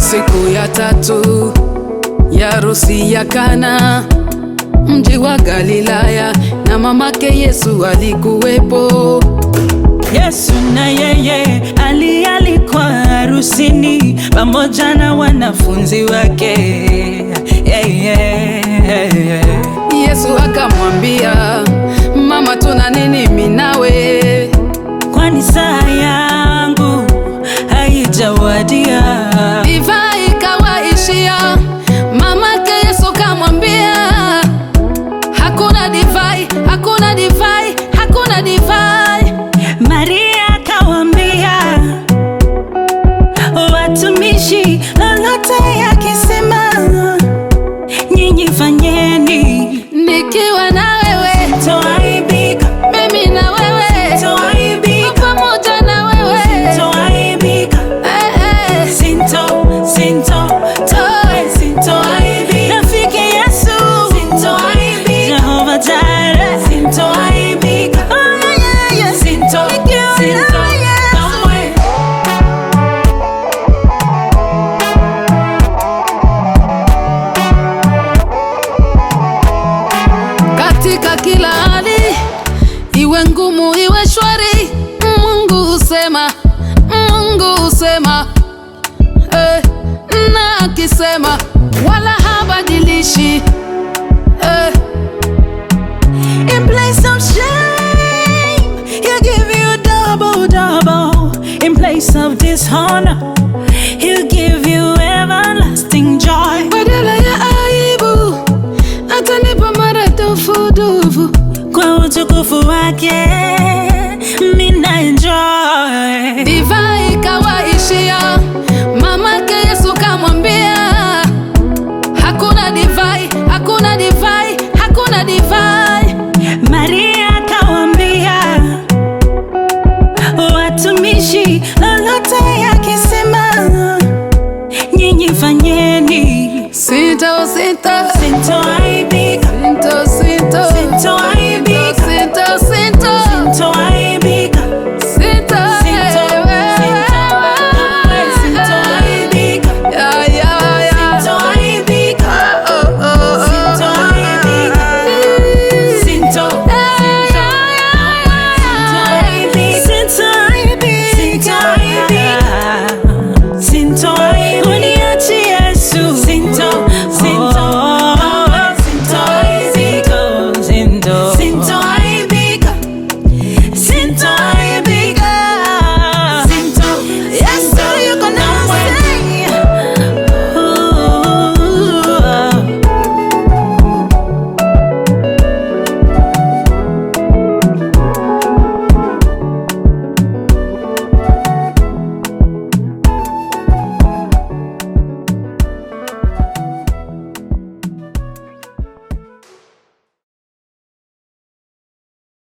Siku ya tatu ya harusi ya Kana, mji wa Galilaya, na mamake Yesu alikuwepo. Yesu na yeye alialikwa harusini pamoja na wanafunzi wake. Yeah, yeah, yeah. Yesu akamwambia, mama, tuna nini mimi nawe? Kwani saa yangu haijawadia. Divai ikawaishia, mamake Yesu kamwambia, hakuna divai, hakuna divai, hakuna divai. Maria akawambia watumishi, lolote yakisema nyinyi fanyeni, Nikiwa na wewe, toaibika, mimi na wewe, toaibika, pamoja na wewe toaibika. eh, eh. Sinto, sinto, toe, sintoaibika. Rafiki Yesu, sintoaibika. Jehova Jireh, sintoaibika. Oh, yeah, yeah, yeah. Sinto, sinto, kamwe. Katika kila hali, iwe ngumu iwe shwari, Mungu husema, Mungu husema eh, na akisema wala habadilishi eh. In place of shame, he'll give you double, double. In place of dishonor, he'll give you everlasting joy. Badala ya aibu atanipa maradufu dufu. Kwa utukufu wake, mina enjoy. Divai ikawaishia, mamake Yesu kamwambia, hakuna divai, hakuna divai, hakuna divai. Maria akawambia watumishi, lolote yakisema nyinyi fanyeni. Sita o sita,